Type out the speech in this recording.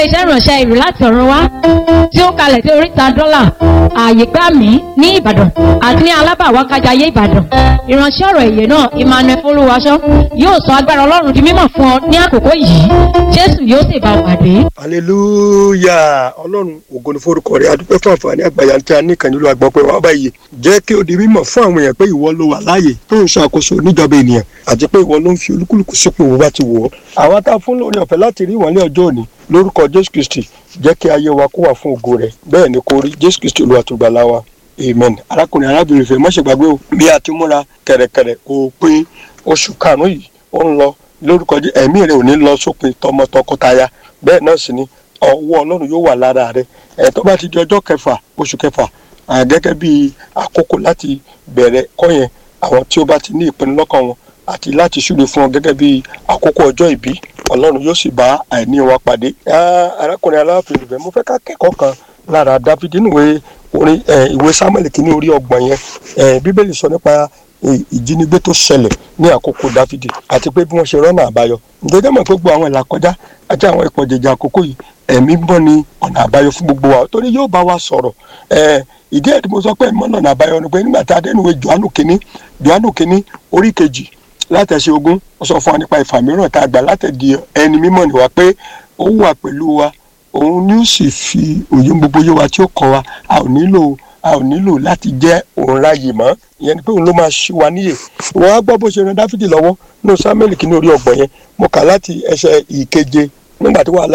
iṣẹ́ ìránṣẹ́ ìrù láti ọ̀run wá tí ó kalẹ̀ sí oríta dọ́là ààyè gbà mí ní ìbàdàn àti ní alábàwákájayé ìbàdàn ìránṣẹ́ ọ̀rọ̀ èyẹ náà emmanuel folúwaṣọ yóò sọ agbára ọlọ́run di mímọ̀ fún ọ ní àkókò yìí jésù yóò sì bá ọ pàdé. hallelujah ọlọ́run ògo ni forúkọ rẹ̀ adúpẹ́ fún àǹfààní àgbàyà tí a ní ìkànnì olú àgbọ̀n pé wàá báyìí jẹ́ kí ó di mímọ̀ fún àwọn èèyàn pé ìwọ ló wà láàyè tó ń ṣàkóso níjọba ènìyàn àti pé ìwọ ló ń fi olúkúlùkù sípò owó bá ti wọ̀ ọ́. àwọn tá a fún lórí ọ̀fẹ́ láti rí wọn ní ọjọ́ òní lórúkọ jésù kristi jẹ́ kí ayé wa kó wà fún ògo rẹ̀ bẹ́ẹ̀ ni kó rí jésù kristi olúwa tó gbà láwa amen arákùnrin arábìnrin fẹ́ mọ́ṣẹ́ gbàgbé o bí a ti múra kẹ̀rẹ̀kẹ̀rẹ̀ òpin oṣù karùn-ún yìí ó ń lọ lórúkọ jẹ́ ẹ̀mí rẹ̀ ò ní lọ sópin tọmọ tọkọtaya bẹ́ẹ̀ náà sì ni ọwọ́ ọlọ́run yóò wà lára rẹ̀ ẹ̀ tó bá ti di ọjọ́ kẹfà oṣù kẹfà gẹ́gẹ́ bí àkókò láti bẹ̀rẹ̀ kọ́ yẹn àwọn tí ó bá ti ní ìpinnu lọ́kàn wọn àti láti ṣúre fún ọ gẹ́gẹ́ bí àkókò ọjọ́ ìbí ọlọ́run yóò sì bá àìní wa pàdé. arákùnrin aláàfin ìbẹ̀ mo fẹ́ ká kẹ́kọ̀ọ́ kan lára dáfídì níwèé orin ìwé samuel kìíní orí ọgbọ̀n yẹn bíbélì sọ nípa ìjínigbé tó ṣẹlẹ̀ ní àkókò dáfídì àti pé bí wọ́n ṣe rọ́nà àbáyọ ǹjẹ́ mọ̀ pé gbogbo àwọn ìlà kọjá àti àwọn ìpọ̀jẹ̀jẹ̀ àkókò yìí ẹ̀mí bọ́ ni ọ̀nà àbáyọ fún gbogbo wa torí yóò bá wa sọ̀rọ̀ ìdí ẹ̀ tí mo sọ pé ẹ̀mí ọ̀nà àbáyọ ni pé nígbà tí adẹ́nuwé johannu kínní johannu kínní orí kejì látẹ̀sí ogún ó sọ fún wa nípa ìfàmìíràn tá a gbà látẹ̀dí ẹni mímọ́ ni wa pé ó wà pẹ̀lú wa òun ni ó sì fi òye gbogbo yé wa tí ó kọ́ wa a ò nílò a ò nílò láti jẹ́ òun ráyè mọ́ ìyẹn ni pé òun ló máa ṣí wa níyè wọ́n á gbọ́ bó ṣe ran dáfídì lọ́wọ́ ní samuel kìíní orí ọgbọ̀n yẹn mo kà láti ẹsẹ̀ ìkeje nígbà tí wàhálà